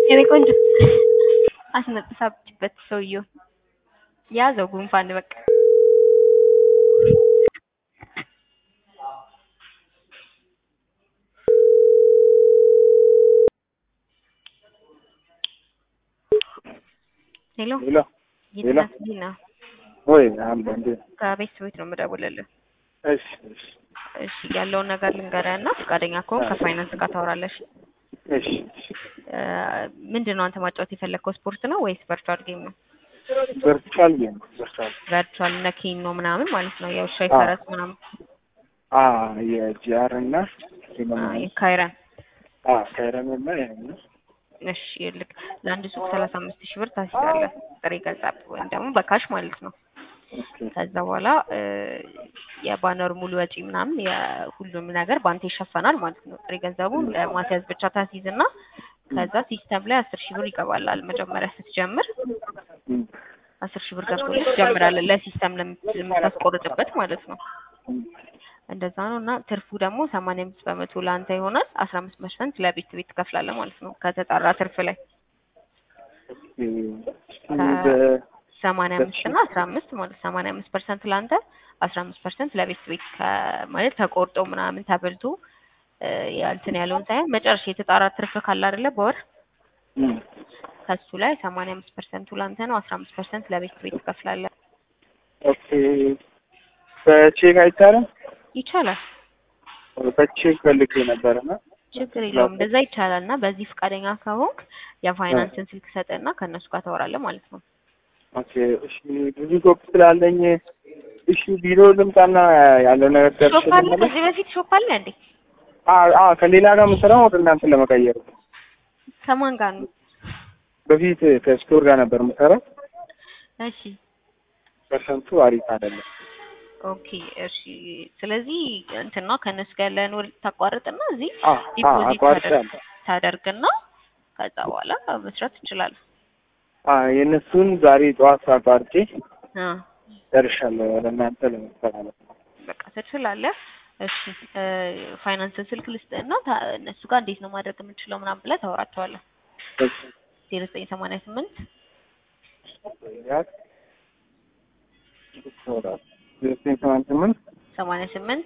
የኔ ቆንጆ አስነጥሳችበት ሰውየው ያዘው ጉንፋን በቃ ሄሎ ሄሎ ሄሎ ይድና ወይ አለ እንዴ? ከቤት ቤት ነው የምደውልልህ። እሺ እሺ እሺ ያለውን ነገር ልንገርህ እና ፈቃደኛ ከሆንክ ከፋይናንስ ጋር ታወራለሽ። እሺ እሺ ምንድን ነው አንተ ማጫወት የፈለግከው ስፖርት ነው ወይስ ቨርቹዋል ጌም ነው? ቨርቹዋል ጌም ቨርቹዋል ቨርቹዋል እነ ኬን ነው ምናምን ማለት ነው የውሻ አዎ። ፈረስ ምናምን አ የጂአር እና አ፣ የካይረን አ ካይረን እና ያኛው እሺ ልክ ለአንድ ሱቅ ሰላሳ አምስት ሺህ ብር ታስይዛለህ ጥሬ ገንዘብ ወይም ደግሞ በካሽ ማለት ነው። ኦኬ ከዛ በኋላ እ፣ የባነሩ ሙሉ ወጪ ምናምን የሁሉም ነገር በአንተ ይሸፈናል ማለት ነው። ጥሬ ገንዘቡን ለማስያዝ ብቻ ታስይዝና ከዛ ሲስተም ላይ አስር ሺህ ብር ይገባላል መጀመሪያ ስትጀምር እም፣ አስር ሺህ ብር ገብቶልህ ትጀምራለህ ለሲስተም ለምት- ለምታስቆርጥበት ማለት ነው። እም፣ እንደዛ ነው እና ትርፉ ደግሞ ሰማንያ አምስት በመቶ ለአንተ ይሆናል። አስራ አምስት ፐርሰንት ለቤት ቤት ትከፍላለህ ማለት ነው ከተጣራ ትርፍ ላይ ኦኬ። በ- ሰማንያ አምስት እና አስራ አምስት ማለት ሰማንያ አምስት ፐርሰንት ለአንተ አስራ አምስት ፐርሰንት ለቤት ቤት ከ- ማለት ተቆርጦ ምናምን ተበልቶ እ፣ እንትን ያለውን ሳይሆን መጨረሻ የተጣራ ትርፍ ካለ አይደለ በወር እም፣ ከሱ ላይ ሰማንያ አምስት ፐርሰንቱ ለአንተ ነው። አስራ አምስት ፐርሰንት ለቤት ቤት ትከፍላለህ። ኦኬ በቼክ አይቻልም? ይቻላል፣ በቼክ ፈልጌ ነበርና ችግር የለውም። እንደዛ ይቻላል እና በዚህ ፈቃደኛ ከሆንክ የፋይናንስን ስልክ ሰጠና ከእነሱ ጋር ታወራለህ ማለት ነው። ኦኬ እሺ ብዙ ሾፕ ስላለኝ እሺ ቢሮ ልምጣና ያለው ነገር ሾፕ ደርሼ አለ፣ ልመለስ? ከዚህ በፊት ሾፕ አለ እንዴ? አ አ ከሌላ ጋር የምሰራው ወደ እናንተ ለመቀየር ነው። ከማን ጋር ነው? በፊት ከስቶር ጋር ነበር የምሰራው። እሺ ፐርሰንቱ አሪፍ አይደለም። ኦኬ እሺ። ስለዚህ እንትና ከእነሱ ጋር ያለን ውል ታቋርጥና እዚህ አ አ ዲፖዚት አቋርጫለሁ። ታደርግና ከዛ በኋላ መስራት ትችላለህ። አ የእነሱን ዛሬ ጠዋት አቋርጬ አ ደርሻለሁ ወደ እናንተ ለመስተላለፍ። በቃ ትችላለህ። እሺ እ፣ ፋይናንስን ስልክ ልስጥህና ታ- እነሱ ጋር እንዴት ነው ማድረግ የምንችለው ምናምን ብለህ ታወራቸዋለህ። ዜሮ ዘጠኝ ሰማንያ ስምንት ዘጠኝ ሰማንያ ስምንት ሰማንያ ስምንት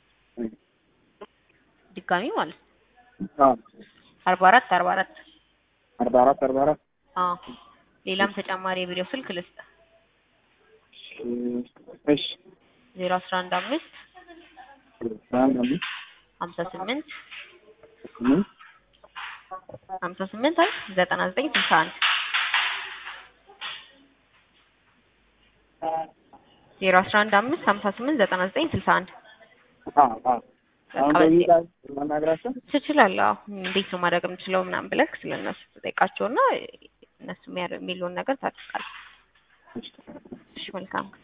ድጋሚ ማለት ነው አ አርባ አራት አርባ አራት አርባ አራት አርባ አራት አዎ ሌላም ተጨማሪ የቪዲዮ ስልክ ልስጥ እሺ ዜሮ አስራ አንድ አምስት አንድ አምስት ሀምሳ ስምንት ስምንት ሀምሳ ስምንት አይ ዘጠና ዘጠኝ ስልሳ አንድ ዜሮ አስራ አንድ አምስት ሀምሳ ስምንት ዘጠና ዘጠኝ ስልሳ አንድ አ አ አሁን በዚህ ላይ ማናገራቸው ትችላለህ። አዎ እንዴት ነው ማድረግ የምችለው ምናምን ብለህ ስለእነሱ ትጠይቃቸውና እነሱ የሚያር- የሚሉን ነገር ታደርጋለህ። እሺ መልካም